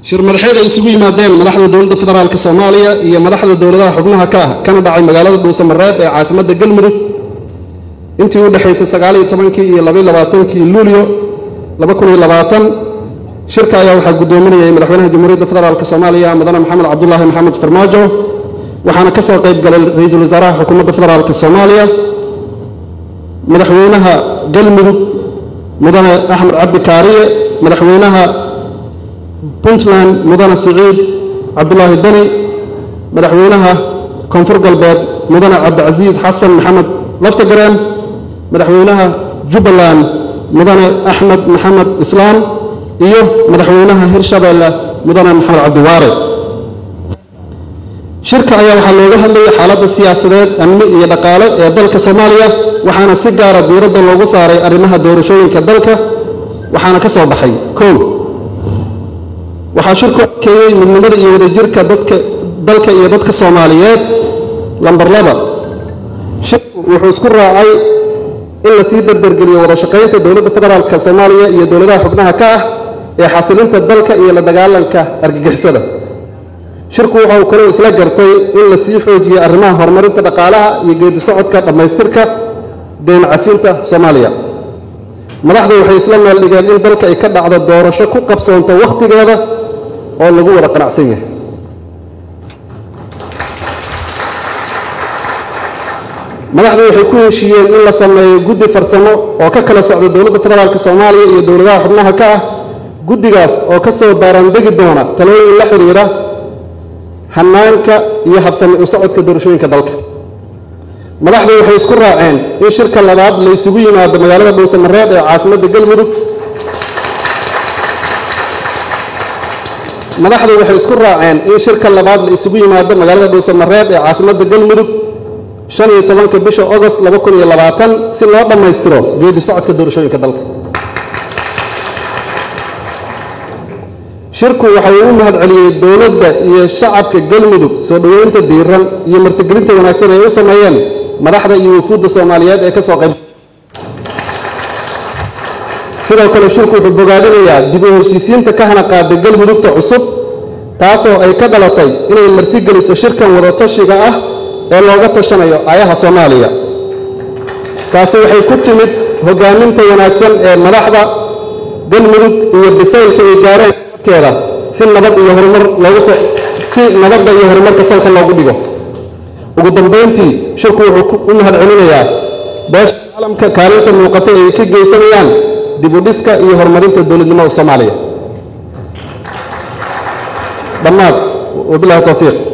shir madaxeed ay isugu yimaadeen madaxda dowladda federaalk soomaaliya iyo madaxda dowladaha xubnaha ka ah kana dhacay magaalada dhuusamareeb ee caasimadda galmudug intii u dhexaysay sagaaliyo tobankii iyo labaiyo labaatankii luulyo laba kun iyo labaatan shirka ayaa waxaa guddoominayay madaxweynaha jamhuuriyadda federaalk soomaaliya mudane maxamed cabdulaahi maxamed farmaajo waxaana ka soo qayb galay ra-iisul wasaaraha xukuumadda federaalk soomaaliya madaxweynaha galmudug mudane axmed cabdi kaariye madaxweynaha puntland mudane siciid cabdulaahi deni madaxweynaha koonfur galbeed mudane cabdicasiis xasan maxamed laftagareen madaxweynaha jubbaland mudane axmed maxamed islaam iyo madaxweynaha hirshabeelle mudane maxamed cabdiwaare shirka ayaa waxaa looga hadlayay xaaladda siyaasadeed amni iyo dhaqaale ee dalka soomaaliya waxaana si gaara diiradda loogu saaray arrimaha doorashooyinka dalka waxaana ka soo baxay kow waxaa shirku adkeeyey midnimada iyo wadajirka dadka dalka iyo dadka soomaaliyeed lambar laba shirku wuxuu isku raacay in la sii dardargeliyo wada shaqaynta dowladda federaalk soomaaliya iyo dowladaha xubnaha ka ah ee xasilinta dalka iyo la dagaalanka argagixisada shirku waxa uu kaloo isla gartay in la sii xoojiyo arrimaha horumarinta dhaqaalaha iyo geedi socodka dhammaystirka deen cafinta soomaaliya madaxdu waxay isla meel dhigeen in dalka ay ka dhacdo doorasho ku qabsoonto wakhtigeeda oo lagu wada qanacsan yahay madaxdu waxay ku heshiiyeen in la sameeyo guddi farsamo oo ka kala socda dowladda federaalk soomaaliya iyo dowladaha xubnaha ka ah guddigaas oo ka soo baaraandegi doona talooyin la xidhiira hanaanka iyo habsami u socodka doorashooyinka dalka madaxdu waxay isku raaceen in shirka labaad la isugu yimaado magaalada dhuusamareeb ee caasimadda galmudug madaxdu waxay isku raaceen in shirka labaad la isugu yimaado magaalada dhuusamareeb ee caasimadda galmudug shan iyo tobanka bisha ogost laba kun iyo labaatan si loo dhammaystiro geedi socodka doorashooyinka dalka shirku waxa uu u mahad celiyey dowladda iyo shacabka galmudug soo dhoweynta diiran iyo martigelinta wanaagsan ay u sameeyeen madaxda iyo wufuudda soomaaliyeed ee ka soo qayb sidoo kale shirku wuxuu bogaadinayaa dib u heshiisiinta ka hana qaada galmudugta cusub taasoo ay ka dhalatay inay martigeliso shirkan wadatashiga ah ee looga tashanayo ayaha soomaaliya taasi waxay ku timid hogaaminta wanaagsan ee madaxda galmudug iyo bisaylka ay gaareen keeda si nabad iyo horumar loogu soo si nabadda iyo horumarka salka loogu dhigo ugu dambayntii shirku wuxuu u mahad celinayaa beesha caalamka kaalinta muuqata ay ka geysanayaan dib u dhiska iyo horumarinta dowladnimada soomaaliya dhammaad wabilahi towfiiq